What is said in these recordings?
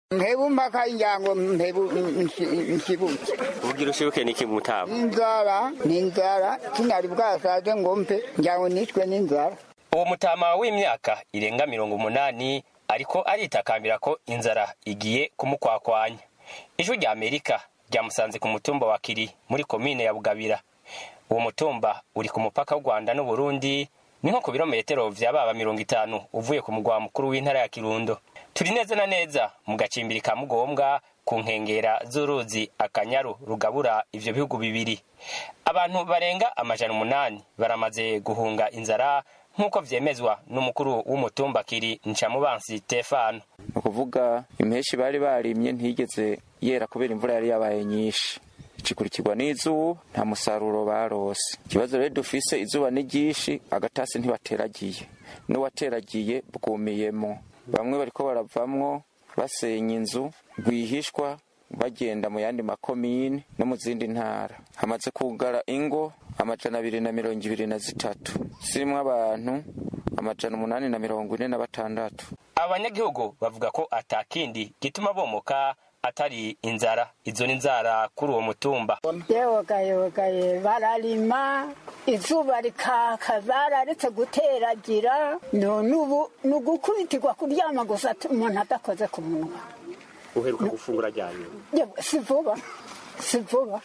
mpebu mpaka injango mpebu nshibutse ubugira ushibuke niki mutama inzara ni inzara kinari bwasaze ngo mpe njango nishwe n'inzara uwo mutama w'imyaka irenga mirongo umunani ariko aritakambira ko inzara igiye kumukwakwanya ijwi rya amerika ryamusanze ku mutumba wa kiri muri komine ya bugabira uwo mutumba uri ku mupaka w'u rwanda n'uburundi ni nko ku birometero vya baba mirongo itanu uvuye ku mugwa mukuru w'intara ya kirundo turi neza na neza mu gacimbiri ka mugombwa ku nkengera z'uruzi akanyaru rugabura ivyo bihugu bibiri abantu barenga amajana umunani baramaze guhunga inzara nk'uko vyemezwa n'umukuru w'umutumba kiri ncamubansi stefano ni ukuvuga impeshi bari barimye ntigeze yera kubera imvura yari yabaye nyinshi ikurikirwa n'izuba nta musaruro barose ikibazo rero dufise izuba ni ryinshi agatasi ntibateragiye n'uwateragiye bwumiyemo bamwe bariko baravamwo basenya inzu rwihishwa bagenda mu yandi makomine no mu zindi ntara hamaze kugara ingo amajana abiri na mirongo ibiri na zitatu zirimwo abantu amajana umunani na mirongo ine na batandatu abanyagihugu bavuga ko atakindi gituma bomoka atari inzara izo ni inzara kuri uwo mutumba yewogayewogaye bararima izuba rikaka bararetse guteragira none ubu ni ugukubitirwa kuryama gusa umuntu adakoze ku munwa uheruka gufungura ryane Yewe, si vuba si vuba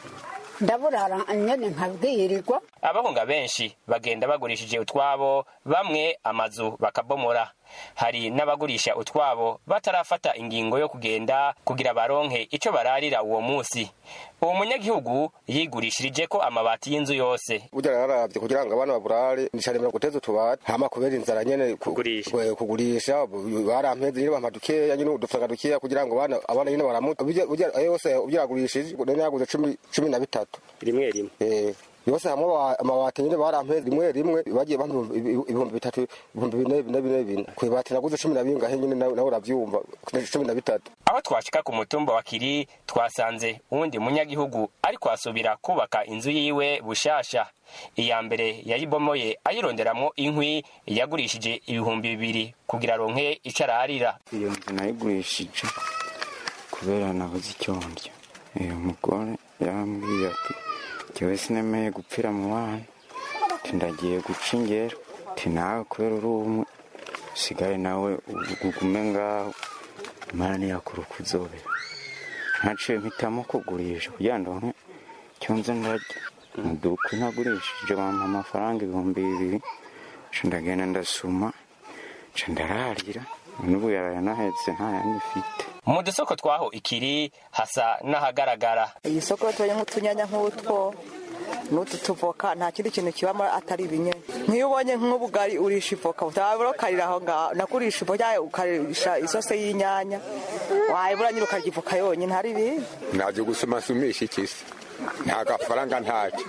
ndaburara nyene nkabwirirwa abahunga benshi bagenda bagurishije utwabo bamwe amazu bakabomora hari n'abagurisha utwabo batarafata ingingo yo kugenda kugira baronke ico bararira uwo musi uwo munyagihugu yigurishirije ko amabati y'inzu yose burya yararavye kugira ngo abana baburare nicaremera guteza utubati hama kubera inzara nyene ku- Kugurisha. kwe- kugurisha bu- barampeze nyene bampa dukeya nyene udufaranga dukeya kugira ngo abana abana nyene baramuta burya burya ayo yose ubyagurishije none yaguze cumi cumi na bitatu rimwe rimwe Eh, yose hamwe aba- amabati nyene barampeze rimwe rimwe bagiye bampa ibihumbi- ibihumbi bitatu ibihumbi bine bine bine bine kwibati naguze cumi na bingahe nyene nawe nawe uravyumva cumi na bitatu aho twashika ku mutumba wa kiri twasanze uwundi munyagihugu ariko asubira kubaka inzu yiwe bushasha iya mbere yayibomoye ayironderamwo inkwi yagurishije ibihumbi bibiri kugira aronke ico ararira iyo nzu nayigurishije kubera nabuze icyo ndya uyu mugore yarambwiye ati jyewe sinemeye gupfira mu bana ati ndagiye guca ingero ati nawe kubera uri umwe usigaye nawe ugume ngaho imana ntiyakura uko uzobera ntaciye mpitamo kugurisha kugira ngo ndonke icyo nze ndarya muduka ntagurishije bampa amafaranga ibihumbi bibiri nca ndagenda ndasuma nca ndararira n'ubu yarayanahetse nta yandi mfite mu dusoko twaho ikiri hasa n'ahagaragara iyi soko tubonye nk'utunyanya nk'utwo n'utu tuvoka nta kindi kintu kibamo atari ibinyanya nk'iyo ubonye nk'ubugari urisha ivoka utabura ukarira aho ngaho nakurisha ivoka ukarisha isose y'inyanya wayibura nyine ukarya ivoka yonyine hari ibindi naje gusumasumisha ikisi nta gafaranga ntacyo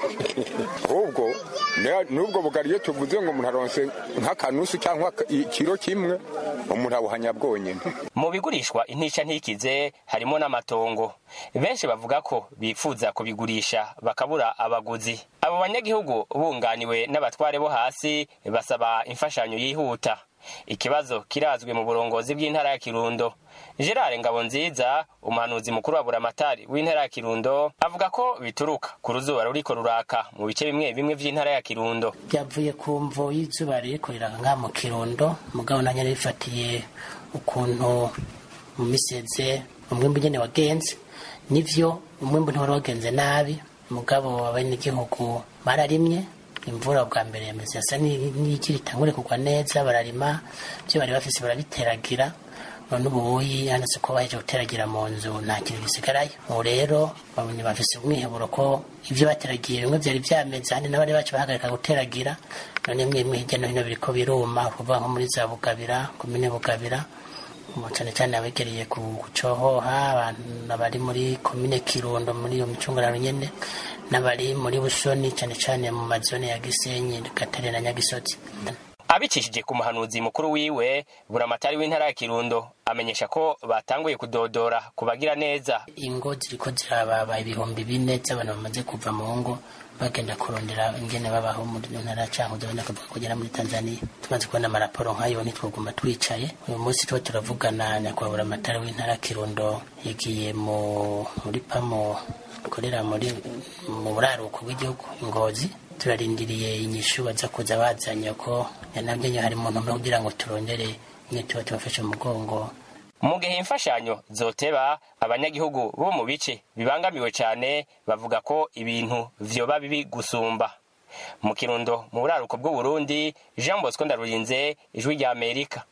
ahubwo ne- n'ubwo bugari iyo tuvuze ngo umuntu aronse nk'akanusu cyangwa ikiro kimwe umuntu abuhanya bwonyine mu bigurishwa intica ntikize harimo n'amatongo benshi bavuga ko bifuza kubigurisha bakabura abaguzi abo banyagihugu bunganiwe n'abatware bo hasi basaba imfashanyo yihuta ikibazo kirazwi mu burongozi bw'intara ya kirundo gerard ngabonziza umuhanuzi mukuru wa buramatari w'intara ya kirundo avuga ko bituruka ku ruzuba ruriko ruraka mu bice bimwe bimwe vy'intara ya kirundo byavuye ku mvo y'izuba ririko riranga mu kirundo mugabo nanjye rifatiye ukuntu mu miseze umwimbu nyene wagenze nivyo umwimbu ntiwari wagenze nabi mugabo abenegihugu bararimye imvura bwa mbere yameze yasa n'iki ritangure kugwa neza bararima ibyo bari bafise barabiteragira none ubuyi yanditse ko baheje guteragira mu nzu nta kintu gisigarayo ubu rero babonye bafise umwiheburo ko ibyo bateragiye bimwe byari byameze handi n'abari bacu bahagarika guteragira none imwe imwe hirya no hino biriko biruma kuvuga nko muri za bugabira komine bugabira ubu cyane cyane abegereye ku cohoha abantu bari muri komine kirundo muri iyo micungararo nyene n'abari muri busoni cyane cyane mu mazone ya gisenyi gatare na nyagisozi abicishije ku muhanuzi mukuru wiwe buramatari w'intara ya kirundo amenyesha ko batanguye kudodora kubagira neza ingo ziriko zirababa ibihumbi bine z'abantu bamaze kuva mu ngo bagenda kurondera ingene babaho muri ntara cankuzo benda kuvuga kugera muri tanzania tumaze kubona amaraporo nk'ayo ntitwoguma twicaye uyu munsi tuba turavugana nyakubahwa buramatari w'intara ya kirundo yagiye mu muri pamo ikorera muri mu buraruko bw'igihugu ingozi turarindiriye inyishu baza kuza bazanye ko yanabyo hari mu ntumbero kugira ngo turondere nyine tuba tubafashe mu mugongo mu gihe imfashanyo zoteba abanyagihugu bo mu bice bibangamiwe cyane bavuga ko ibintu vyoba bibi gusumba mu kirundo mu buraruko bw'uburundi jean bosco ndarurinze ijwi rya amerika